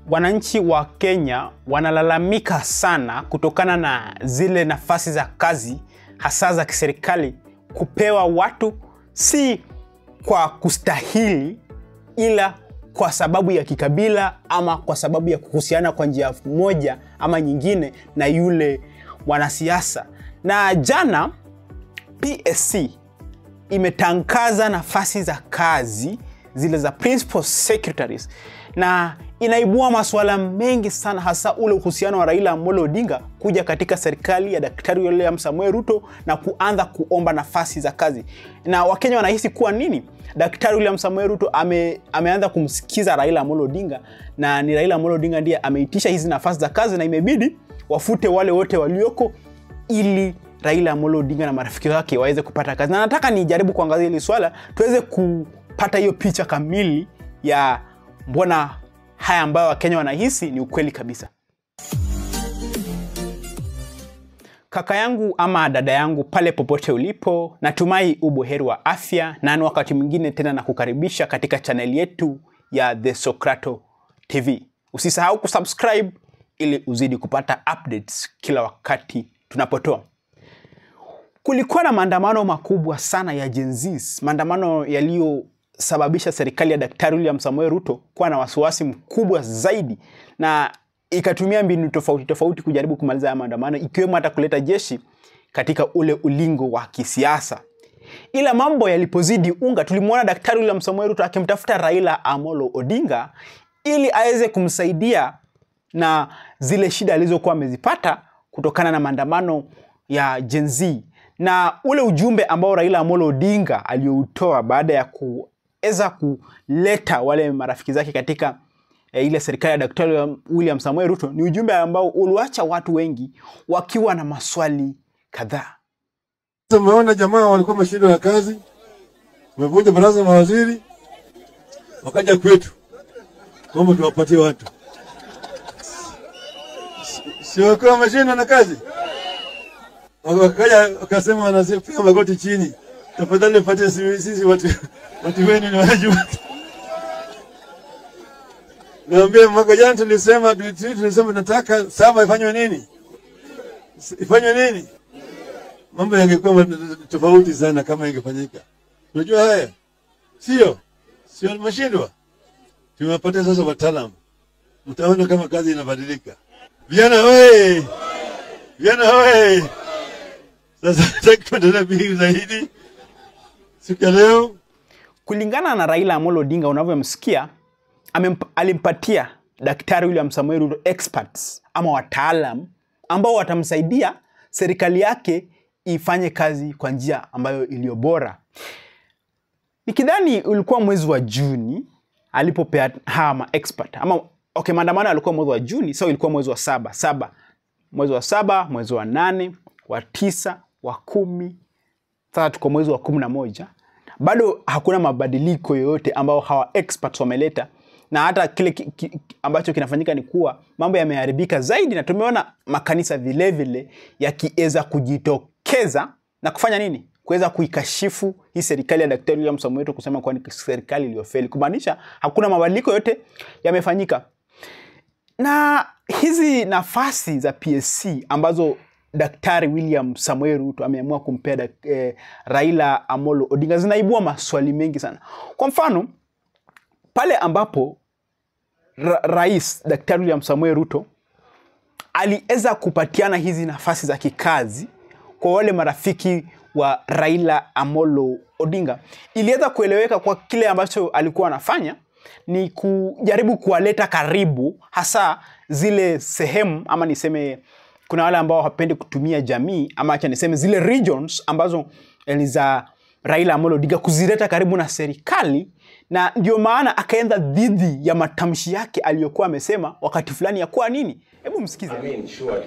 wananchi wa Kenya wanalalamika sana kutokana na zile nafasi za kazi hasa za kiserikali kupewa watu si kwa kustahili, ila kwa sababu ya kikabila ama kwa sababu ya kuhusiana kwa njia moja ama nyingine na yule mwanasiasa. Na jana PSC imetangaza nafasi za kazi zile za principal secretaries na inaibua masuala mengi sana, hasa ule uhusiano wa Raila Amolo Odinga kuja katika serikali ya Daktari William Samuel Ruto na kuanza kuomba nafasi za kazi, na Wakenya wanahisi kuwa nini, Daktari William Samuel Ruto ame, ameanza kumsikiza Raila Amolo Odinga na ni Raila Amolo Odinga ndiye ameitisha hizi nafasi za kazi na imebidi wafute wale wote walioko ili Raila Amolo Odinga na marafiki wake waweze kupata kazi. Na nataka nijaribu kuangazia hili swala tuweze kupata hiyo picha kamili ya mbona haya ambayo Wakenya wanahisi ni ukweli kabisa. Kaka yangu ama dada yangu pale popote ulipo, natumai ubuheri wa afya, na ni wakati mwingine tena na kukaribisha katika chaneli yetu ya The Socrato TV. Usisahau kusubscribe ili uzidi kupata updates kila wakati tunapotoa. Kulikuwa na maandamano makubwa sana ya Gen Z, maandamano yaliyosababisha serikali ya Daktari William Samoei Ruto kuwa na wasiwasi mkubwa zaidi na ikatumia mbinu tofauti tofauti kujaribu kumaliza haya maandamano, ikiwemo hata kuleta jeshi katika ule ulingo wa kisiasa. Ila mambo yalipozidi unga, tulimwona Daktari William Samoei Ruto akimtafuta Raila Amolo Odinga ili aweze kumsaidia na zile shida alizokuwa amezipata kutokana na maandamano ya Gen Z na ule ujumbe ambao Raila Amolo Odinga aliyoutoa baada ya kuweza kuleta wale marafiki zake katika e, ile serikali ya Daktari William Samoei Ruto ni ujumbe ambao uliwacha watu wengi wakiwa na maswali kadhaa. Tumeona jamaa walikuwa wameshindwa na kazi, wamevunja baraza la mawaziri, wakaja kwetu kwamba tuwapatie watu, si wakiwa wameshindwa na kazi, wakaja wakasema, wanapiga magoti chini, tafadhali mpatie sisi watu, watu wenu ni wanajua. Naambia mwaka jana tulisema tulisema nataka saba ifanywe nini, ifanywe nini mambo yangekuwa tofauti sana kama ingefanyika. Unajua haya sio sio, mashindwa tumewapatia sasa wataalamu, mtaona kama kazi inabadilika. Vijana oye! Vijana oye! Sasa nataka kuendelea mbili zaidi siku ya leo. Kulingana na Raila Amolo Odinga unavyomsikia, alimpatia Daktari William Samoei Ruto experts ama wataalam ambao watamsaidia serikali yake ifanye kazi kwa njia ambayo iliyo bora. Nikidhani ulikuwa mwezi wa Juni alipopea hawa ma expert ama okay, maandamano alikuwa mwezi wa Juni, so ilikuwa mwezi wa saba saba, mwezi wa saba, mwezi wa nane, wa tisa, wa kumi, sasa tuko mwezi wa kumi na moja. Bado hakuna mabadiliko yoyote ambao hawa experts wameleta, na hata kile ki, ki, ambacho kinafanyika ni kuwa mambo yameharibika zaidi, na tumeona makanisa vilevile yakiweza kujitokeza na kufanya nini, kuweza kuikashifu hii serikali ya Daktari William Samoei Ruto, kusema kuwa ni serikali iliyofeli, kumaanisha hakuna mabadiliko yote yamefanyika. Na hizi nafasi za PSC ambazo Daktari William Samoei Ruto ameamua kumpea eh, Raila Amolo Odinga zinaibua maswali mengi sana. Kwa mfano pale ambapo ra Rais Daktari William Samoei Ruto aliweza kupatiana hizi nafasi za kikazi kwa wale marafiki wa Raila Amolo Odinga, iliweza kueleweka kwa kile ambacho alikuwa anafanya ni kujaribu kuwaleta karibu, hasa zile sehemu ama niseme, kuna wale ambao hawapendi kutumia jamii ama acha niseme zile regions ambazo ni za Raila Amolo Odinga, kuzileta karibu na serikali, na ndio maana akaenda dhidi ya matamshi yake aliyokuwa amesema wakati fulani ya kuwa nini. Hebu msikize. I mean, surely,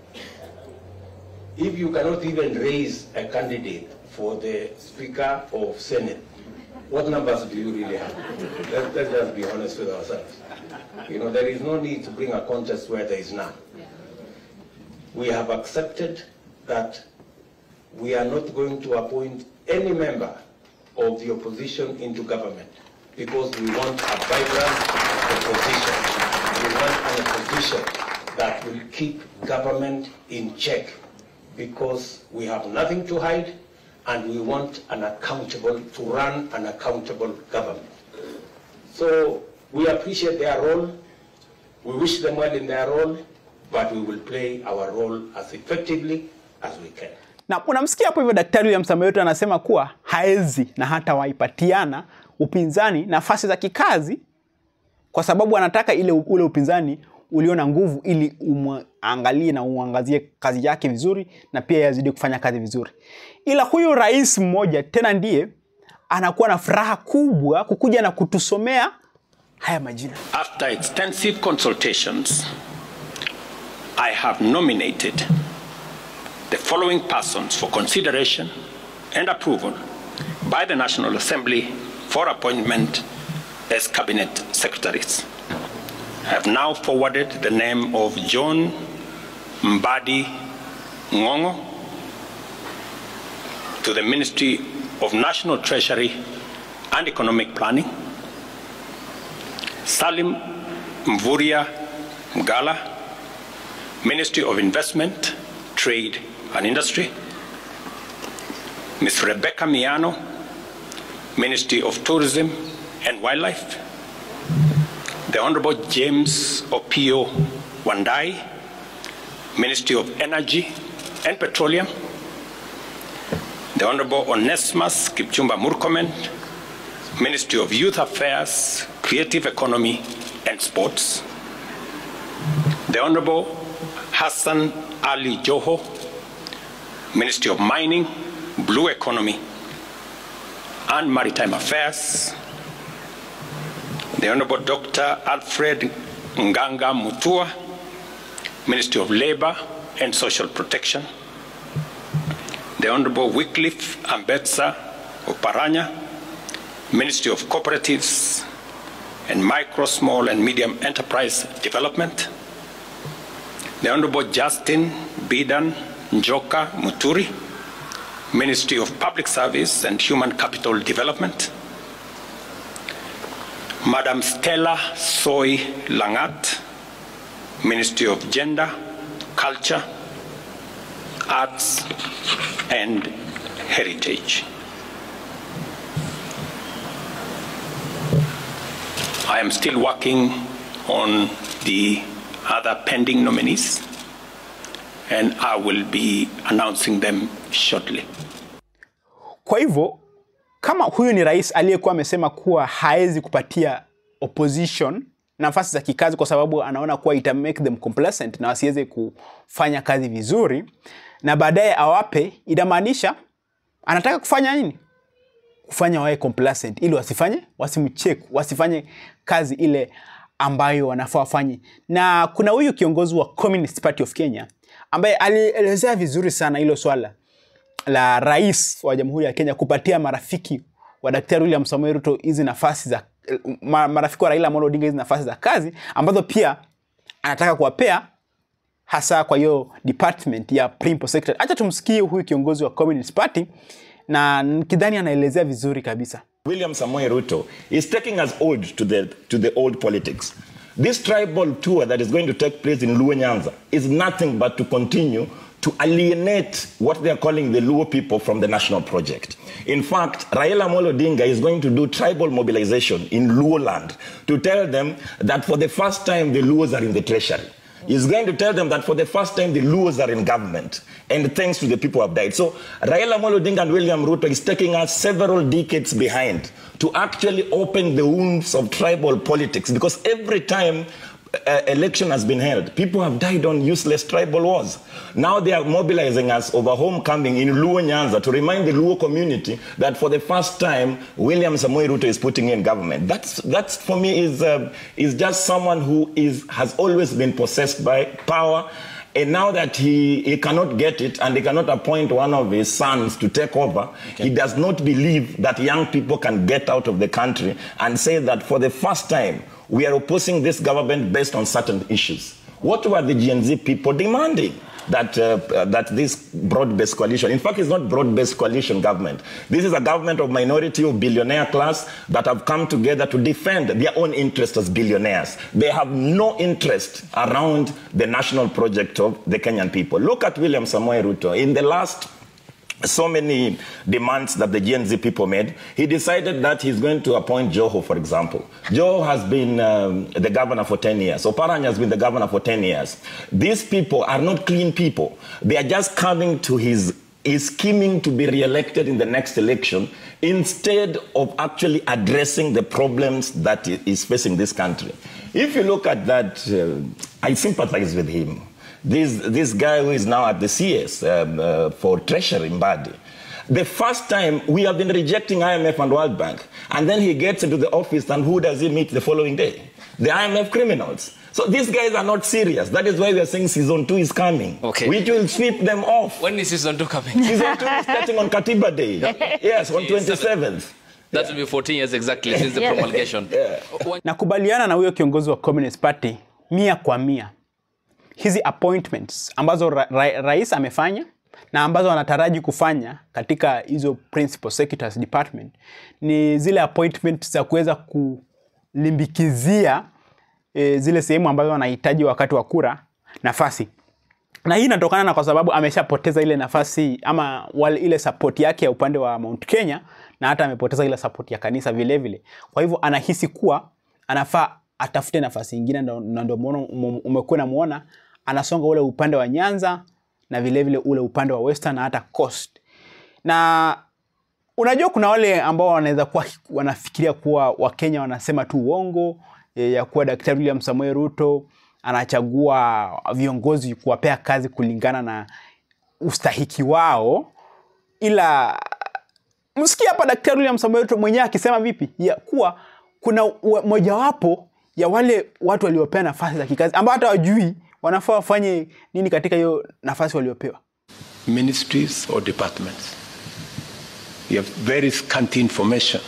if you cannot even raise a candidate for the Speaker of Senate, what numbers do you really have? Let, let's just be honest with ourselves. You know, there is no need to bring a contest where there is none. We have accepted that we are not going to appoint any member of the opposition into government because we want a vibrant opposition. We want that will keep government in check because we have nothing to hide and we want an accountable, to run an accountable government. So we appreciate their role. We wish them well in their role, but we will play our role as effectively as we can. na unamsikia hapo hivyo daktari William Samoei Ruto anasema kuwa haezi na hata waipatiana upinzani nafasi za kikazi kwa sababu anataka ile ule upinzani ulio na nguvu ili umwangalie na uangazie kazi yake vizuri na pia yazidi kufanya kazi vizuri ila huyu rais mmoja tena ndiye anakuwa na furaha kubwa kukuja na kutusomea haya majina After extensive consultations, I have nominated the following persons for consideration and approval by the National Assembly for appointment as cabinet secretaries. I have now forwarded the name of John Mbadi Ngongo to the Ministry of National Treasury and Economic Planning. Salim Mvuria Mgala, Ministry of Investment, Trade and Industry. Ms. Rebecca Miano, Ministry of Tourism and Wildlife. The Honorable James Opio Wandai, Ministry of Energy and Petroleum. The Honorable Onesimus Kipchumba Murkomen, Ministry of Youth Affairs, Creative Economy and Sports. The Honorable Hassan Ali Joho, Ministry of Mining, Blue Economy and Maritime Affairs. The Honorable Dr. Alfred Nganga Mutua, Ministry of Labor and Social Protection. The Honorable Wycliffe Ambetsa Oparanya, Ministry of Cooperatives and Micro, Small and Medium Enterprise Development. The Honorable Justin Bidan Njoka Muturi, Ministry of Public Service and Human Capital Development. Madam Stella Soy Langat, Ministry of Gender, Culture, Arts and Heritage. I am still working on the other pending nominees, and I will be announcing them shortly. Kwa hivyo kama huyu ni rais aliyekuwa amesema kuwa haezi kupatia opposition nafasi za kikazi kwa sababu anaona kuwa ita make them complacent na wasiweze kufanya kazi vizuri, na baadaye awape, inamaanisha anataka kufanya nini? Kufanya wawe complacent ili wasifanye, wasimcheck, wasifanye kazi ile ambayo wanafaa wafanye. Na kuna huyu kiongozi wa Communist Party of Kenya ambaye alielezea vizuri sana hilo swala la rais wa Jamhuri ya Kenya kupatia marafiki wa Daktari William Samoei Ruto hizi nafasi za ma, marafiki wa Raila Amolo Odinga hizi nafasi za kazi ambazo pia anataka kuwapea hasa kwa hiyo department ya principal secretary. Acha tumsikie huyu kiongozi wa Communist Party na kidhani anaelezea vizuri kabisa. William Samoei Ruto is taking us old to the, to the old politics. This tribal tour that is going to take place in Luo Nyanza is nothing but to continue to alienate what they are calling the Luo people from the national project. In fact, Raila Amolo Odinga is going to do tribal mobilization in Luo land to tell them that for the first time the Luos are in the treasury. He's going to tell them that for the first time the Luos are in government, and thanks to the people who have died. So Raila Amolo Odinga and William Ruto is taking us several decades behind to actually open the wounds of tribal politics, because every time uh, election has been held, people have died on useless tribal wars. Now they are mobilizing us over homecoming in Luo Nyanza to remind the Luo community that for the first time, William Samoei Ruto is putting in government. That's, that's for me is, uh, is just someone who is, has always been possessed by power. And now that he, he cannot get it and he cannot appoint one of his sons to take over, he does not believe that young people can get out of the country and say that for the first time, we are opposing this government based on certain issues. What were the Gen Z people demanding? That, uh, uh, that this broad-based coalition, in fact, it's not broad-based coalition government. This is a government of minority of billionaire class that have come together to defend their own interests as billionaires. They have no interest around the national project of the Kenyan people. Look at William Samoei Ruto. In the last so many demands that the Gen Z people made, he decided that he's going to appoint Joho, for example. Joho has been um, the governor for 10 years. Oparanya has been the governor for 10 years. These people are not clean people. They are just coming to his is scheming to be re-elected in the next election instead of actually addressing the problems that is facing this country. If you look at that, uh, I sympathize with him this, this guy who is now at the CS um, uh, for Treasury in Badi. The first time we have been rejecting IMF and World Bank, and then he gets into the office, and who does he meet the following day? The IMF criminals. So these guys are not serious. That is why we are saying season two is coming, Okay. which will sweep them off. When is season two coming? Season two is starting on Katiba Day. Yes, on 27th. That will be 14 years exactly since the Yeah. promulgation. When- nakubaliana na huyo kiongozi wa Communist Party mia kwa mia. Hizi appointments ambazo ra ra rais amefanya na ambazo anataraji kufanya katika hizo principal secretaries department ni zile appointments za kuweza kulimbikizia e, zile sehemu ambazo wanahitaji wakati wa kura nafasi na hii inatokana na kwa sababu ameshapoteza ile nafasi ama wale, ile support yake ya upande wa Mount Kenya na hata amepoteza ile support ya kanisa vile vile. Kwa hivyo anahisi kuwa anafaa atafute nafasi nyingine, ndo- na ndio maana ume- umekuwa unamuona anasonga ule upande wa Nyanza na vile vile ule upande wa Western na hata Coast. Na unajua kuna wale ambao wanaweza kuwa wanafikiria kuwa Wakenya wanasema tu uongo e, ya kuwa Daktari William Samoei Ruto anachagua viongozi kuwapea kazi kulingana na ustahiki wao, ila msikia hapa Daktari William Samoei Ruto mwenyewe akisema vipi ya kuwa kuna wa- mojawapo ya wale watu waliopewa nafasi za kikazi ambao hata wajui wanafaa wafanye nini katika hiyo nafasi waliopewa. ministries or departments. You have very scanty information.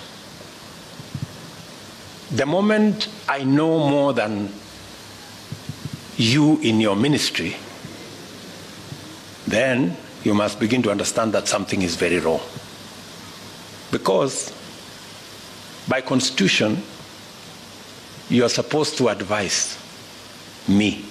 The moment I know more than you in your ministry, then you must begin to understand that something is very wrong. Because by constitution, you are supposed to advise me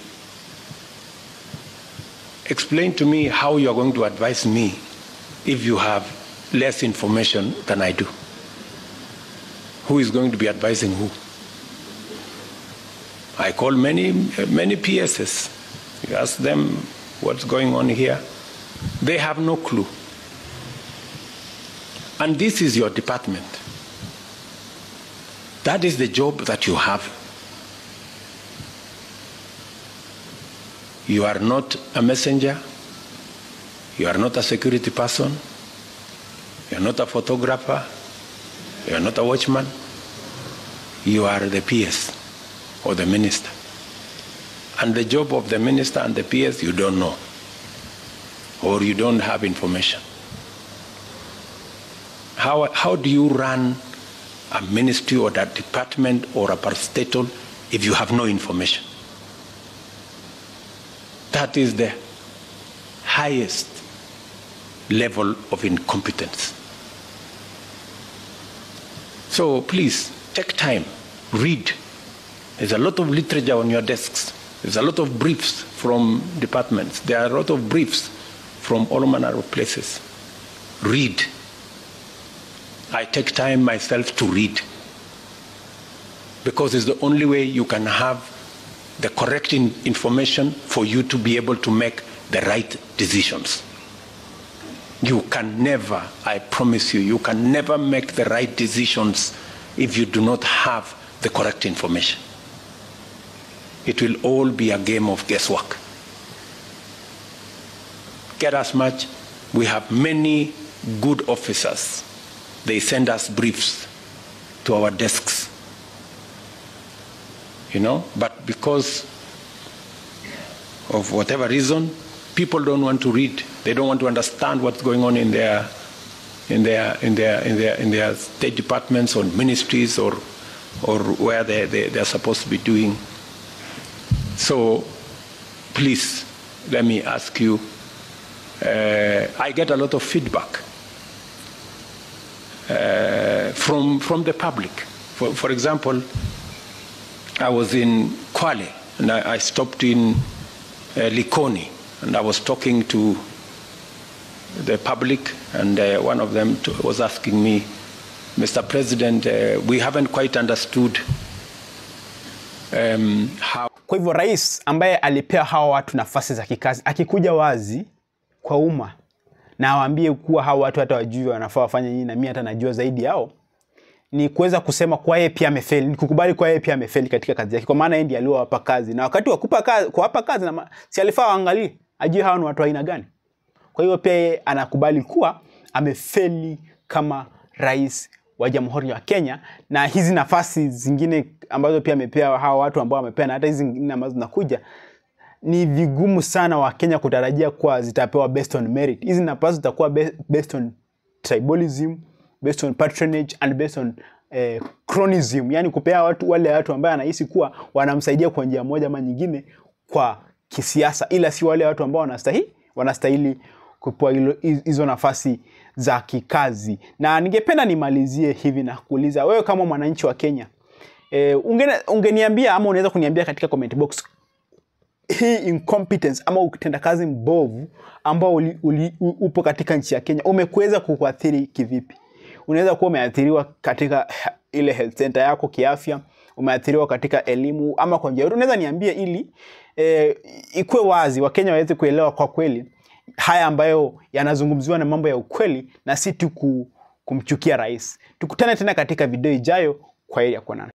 explain to me how you are going to advise me if you have less information than I do. Who is going to be advising who? I call many, many PSs. You ask them what's going on here. They have no clue. And this is your department. That is the job that you have. You are not a messenger. You are not a security person. You are not a photographer. You are not a watchman. You are the PS or the minister. And the job of the minister and the PS you don't know. Or you don't have information. How, how do you run a ministry or a department or a parastatal if you have no information? That is the highest level of incompetence. So please take time, read. There's a lot of literature on your desks. There's a lot of briefs from departments. There are a lot of briefs from all manner of places. Read. I take time myself to read because it's the only way you can have the correct in- information for you to be able to make the right decisions. You can never, I promise you, you can never make the right decisions if you do not have the correct information. It will all be a game of guesswork. Get as much. We have many good officers. They send us briefs to our desks you know but because of whatever reason people don't want to read they don't want to understand what's going on in their in their in their in their in their state departments or ministries or or where they, they they're supposed to be doing so please let me ask you. Uh, I get a lot of feedback uh, from from the public. For, for example, I was in Kwale and I, I stopped in uh, Likoni and I was talking to the public, and uh, one of them t- was asking me, Mr. President, uh, we haven't quite understood um, how. Kwa hivyo rais ambaye alipea hawa watu nafasi za kikazi akikuja wazi kwa umma na awaambie kuwa hawa watu hata wajui wanafaa wafanye nini, na mimi hata najua zaidi yao, ni kuweza kusema kwa yeye pia amefeli, ni kukubali kwa yeye pia amefeli katika kazi yake, kwa maana yeye ndiye aliowapa kazi, na wakati wa kupa kazi, kuwapa kazi na ma- si alifaa waangalie, ajue hawa ni watu wa aina gani. Kwa hiyo pia yeye anakubali kuwa amefeli kama rais wa Jamhuri ya Kenya, na hizi nafasi zingine ambazo pia amepewa hawa watu ambao amepea, na hata hizi zingine ambazo zinakuja ni vigumu sana Wakenya kutarajia kuwa zitapewa based on merit. Hizi nafasi zitakuwa be- based on tribalism, based on patronage and based on eh, cronism, yani kupea watu wale watu ambaye anahisi kuwa wanamsaidia kwa njia moja ama nyingine kwa kisiasa, ila si wale watu ambao wanastahili wanastahili kupewa hilo- hizo nafasi za kikazi. Na ningependa nimalizie hivi na kuuliza wewe kama mwananchi wa Kenya eh, ungene, ungeniambia ama unaweza kuniambia katika comment box hii incompetence ama utendakazi mbovu ambao uli, uli, u- upo katika nchi ya Kenya umekuweza kukuathiri kivipi? Unaweza kuwa umeathiriwa katika he- ile health center yako kiafya, umeathiriwa katika elimu ama kwa njia yoyote. Unaweza niambie ili e, ikuwe wazi Wakenya waweze kuelewa kwa kweli haya ambayo yanazungumziwa na mambo ya ukweli na si tu ku- kumchukia rais. Tukutane tena katika video ijayo. Kwa heri ya kuonana.